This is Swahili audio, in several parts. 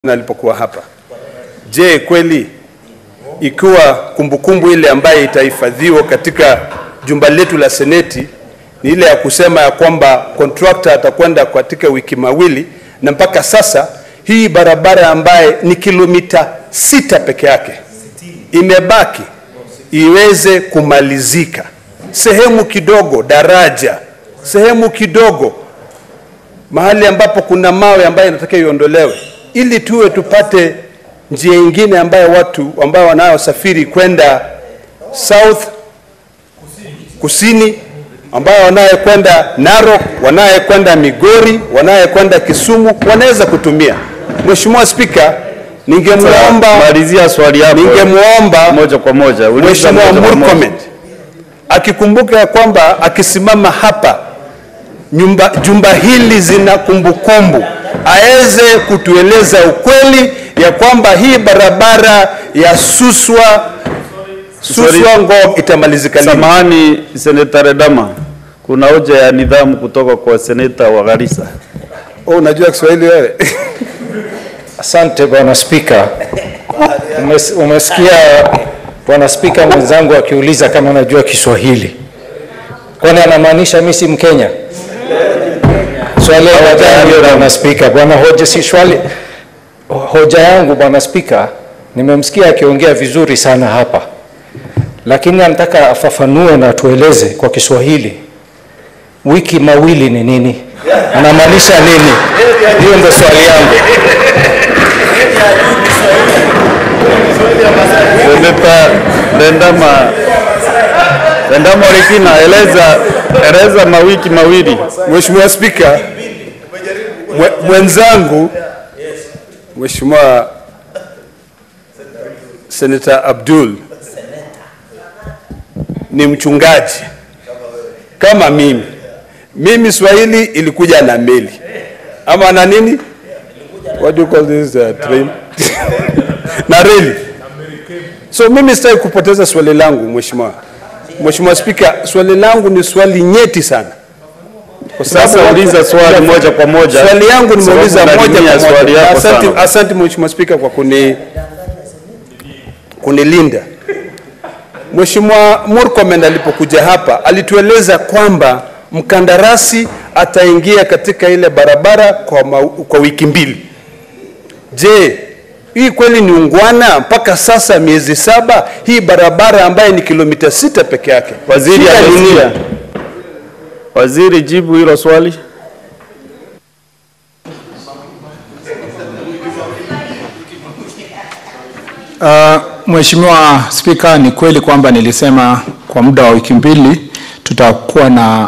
alipokuwa hapa. Je, kweli ikiwa kumbukumbu ile ambayo itahifadhiwa katika jumba letu la Seneti ni ile ya kusema ya kwamba contractor atakwenda katika wiki mawili, na mpaka sasa hii barabara ambaye ni kilomita sita peke yake imebaki iweze kumalizika, sehemu kidogo daraja, sehemu kidogo mahali ambapo kuna mawe ambayo inatakiwa iondolewe, ili tuwe tupate njia ingine ambayo watu ambao wanayosafiri kwenda south kusini, ambao wanayekwenda Narok, wanayekwenda Migori, wanayekwenda Kisumu wanaweza kutumia. Mheshimiwa Spika, ningemwomba Malizia swali yako ningemwomba moja kwa moja. Uliza Mheshimiwa moja kwa moja. Murkomen akikumbuka ya kwamba akisimama hapa nyumba, jumba hili zina kumbukumbu, aweze kutueleza ukweli ya kwamba hii barabara ya Suswa Suswa Ngong itamalizika lini? Samahani Seneta Redama, kuna hoja ya nidhamu kutoka kwa seneta wa Garissa. Oh, unajua Kiswahili wewe? Asante Bwana Spika. Umes, umesikia Bwana Spika mwenzangu akiuliza kama najua Kiswahili, kwani anamaanisha mimi si Mkenya? Swali la hoja Bwana Spika, bwana hoja si swali. Hoja yangu Bwana Spika, nimemsikia akiongea vizuri sana hapa, lakini anataka afafanue na tueleze kwa Kiswahili wiki mawili ni nini, anamaanisha nini? Hiyo ndio swali yangu. Seneta Rendama, Rendama Orekina, eleza eleza mawiki mawili. Mheshimiwa Spika, mwe- mwenzangu Mheshimiwa Senator Abdul ni mchungaji kama mimi. Mimi Swahili ilikuja na meli ama na nini? What do you call this uh, train? na reli. So mimi sitaki kupoteza swali langu Mheshimiwa. Mheshimiwa Spika, swali langu ni swali nyeti sana. Kwa sababu Sasa uliza swali moja kwa moja. Swali yangu nimeuliza Sababu moja unalimia kwa swali moja. yako Asante, sana. asante Mheshimiwa Spika kwa kuni kunilinda. Mheshimiwa Murkomen alipokuja hapa alitueleza kwamba mkandarasi ataingia katika ile barabara kwa, ma, kwa wiki mbili. Je, hii kweli ni ungwana? Mpaka sasa miezi saba, hii barabara ambayo ni kilomita sita peke yake. Waziri Shida ni nini? amesikia. Waziri, jibu hilo swali. Uh, Mheshimiwa Spika, ni kweli kwamba nilisema kwa muda wa wiki mbili tutakuwa na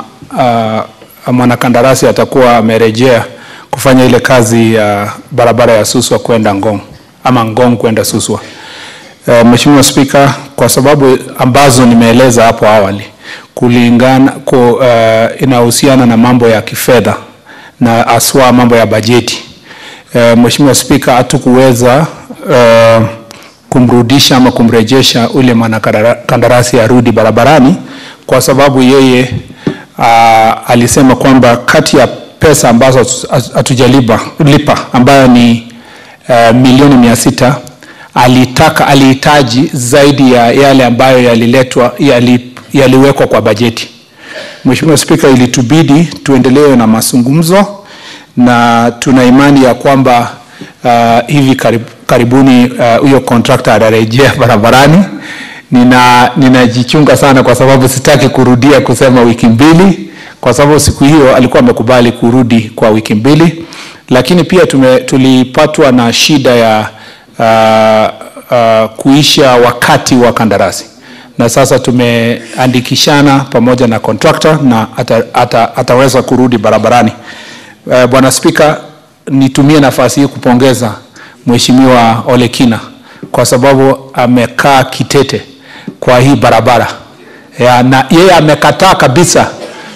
uh, mwanakandarasi atakuwa amerejea kufanya ile kazi ya barabara ya Suswa kwenda Ngong ama Ngong kwenda Suswa. Uh, Mheshimiwa Spika, kwa sababu ambazo nimeeleza hapo awali kulingana ku, uh, inahusiana na mambo ya kifedha na aswa mambo ya bajeti. Uh, Mheshimiwa Spika, hatukuweza uh, kumrudisha ama kumrejesha ule mwanakandarasi arudi barabarani kwa sababu yeye uh, alisema kwamba kati ya pesa ambazo hatu- hatujalipa lipa ambayo ni uh, milioni mia sita alitaka alihitaji zaidi ya yale ambayo yaliletwa yali, yaliwekwa kwa bajeti. Mheshimiwa Spika, ilitubidi tuendelee na mazungumzo na tuna imani ya kwamba uh, hivi karib, karibuni uh, huyo contractor atarejea barabarani. Nina ninajichunga sana kwa sababu sitaki kurudia kusema wiki mbili, kwa sababu siku hiyo alikuwa amekubali kurudi kwa wiki mbili, lakini pia tume, tulipatwa na shida ya uh, uh, kuisha wakati wa kandarasi na sasa tumeandikishana pamoja na contractor na ata, ata, ataweza kurudi barabarani. Uh, Bwana Spika, nitumie nafasi hii kupongeza Mheshimiwa Olekina kwa sababu amekaa kitete kwa hii barabara ya, na yeye amekataa kabisa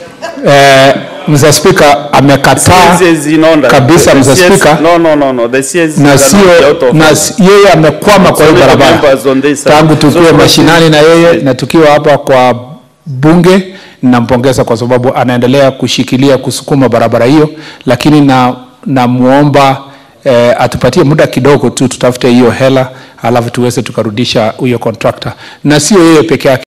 eh, Mr. Speaker amekataa CS is in order. kabisa The Mr. CS Speaker No, no, no, no. The CS na cannot be sio out of na order. si- yeye amekwama kwa hii Only the barabara members on this side. tangu tukiwe So, mashinani na yeye na tukiwa hapa kwa bunge nampongeza kwa sababu anaendelea kushikilia kusukuma barabara hiyo, lakini na namwomba eh, atupatie muda kidogo tu tutafute hiyo hela alafu tuweze tukarudisha huyo contractor, na sio yeye peke yake.